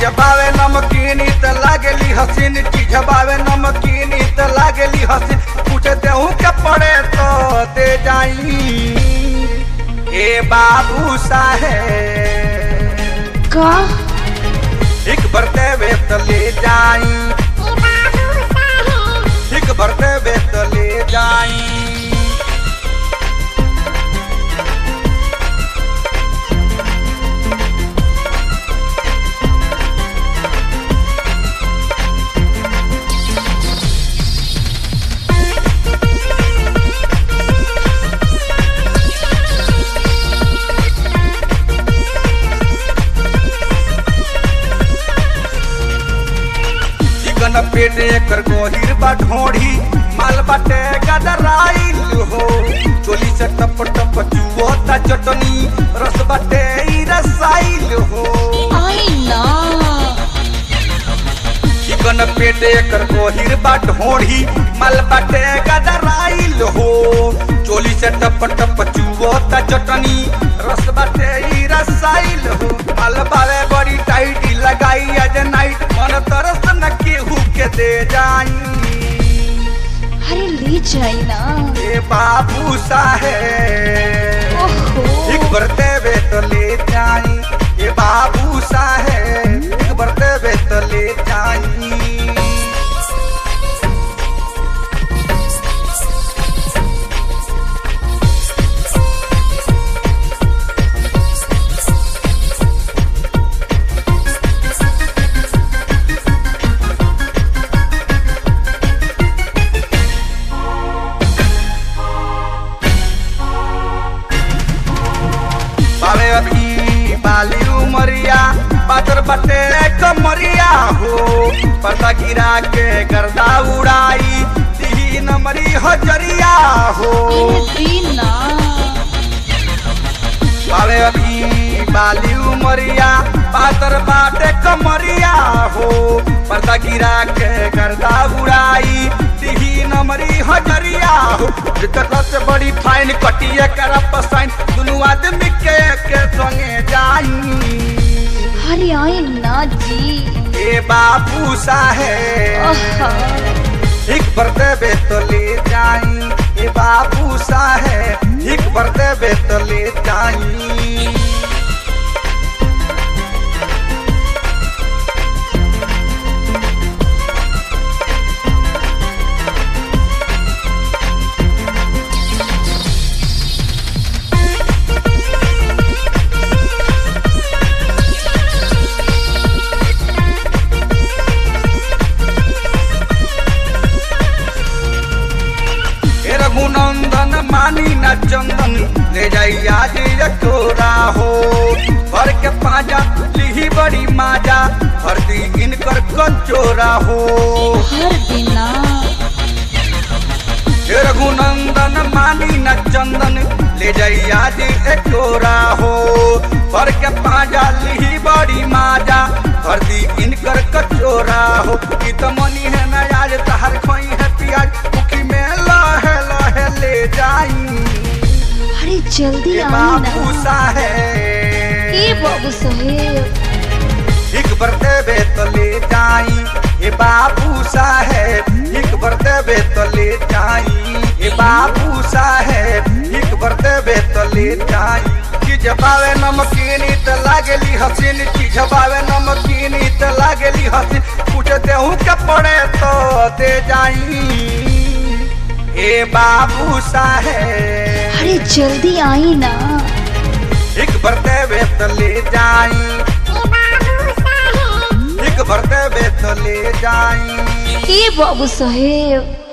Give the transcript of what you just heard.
बावे नमकीन त लागेली हसीन चीज बावे नमकीन त लागेली हसीन पूछ देहू के पड़े तो दे जाई ए बाबू साहेब का एक भरते वे तो ले जाई एक भरते वे तो ले जाई चिकन पेट एकर गोहिर बा ढोढ़ी माल बाटे गदराइल हो चोली से टप टप चुओता चटनी रस बाटे ई रसाइल हो आई ना चिकन पेट एकर गोहिर बा ढोढ़ी माल बाटे गदराइल हो चोली से टप टप चुओता चटनी रस बाटे ई रसाइल हो माल बावे बड़ी टाइट लगाई आज नाइट मन तरस न केहू के दे जाई अरे ले जाई ना ए बाबू साहेब ओहो एक बरते वे तो ले जाई ए बाबू साहेब एक बरते वे तो ले जाई बावे अभी बाली उमरिया पातर बटे कमरिया हो पर्दा गिरा के गर्दा उड़ाई तीन मरी हजरिया हो अरे दीना बावे अभी बाली उमरिया पातर बाटे कमरिया हो पर्दा गिरा के गर्दा उड़ाई तीन मरी हजरिया हो दिक्कत से बड़ी फाइन कटिए कर पसाइन दुनू आदमी के के संगे जाई अरे आई ना जी ए बाबू साहेब आहा एक बरते बे तो ले जाई ए बाबू साहेब एक बरते बे तो ले जाई हे रघुनंदन मानी न चंदन ले जाई आज ये तोरा हो भर के पाजा लिही बड़ी माजा हर दी इनकर कंचोरा हो हर दिना हे रघुनंदन मानी न चंदन ले जाई आज ये तोरा हो भर के पाजा लिही बड़ी माजा हर दी इनकर कचोरा हो की तो मनी है न आज तहर खोई है पियाज मुखी में लहे लहे ले जाई अरे जल्दी ये आई बाबू ना साहेब ए बाबू साहेब एक बरते बे तो ले जाई ये बाबू साहेब एक बरते बे तो ले जाई ये बाबू साहेब एक बरते बे तो ले जाई कि जबावे नमकीन त लागेली हसीन की जबावे नमकीन त लागेली हसीन कुछ देहू के पड़े तो दे जाई ए बाबू साहेब अरे जल्दी आई ना एक बरते बे तो ले जाई एक बरते बे तो ले जाई ए बाबू साहेब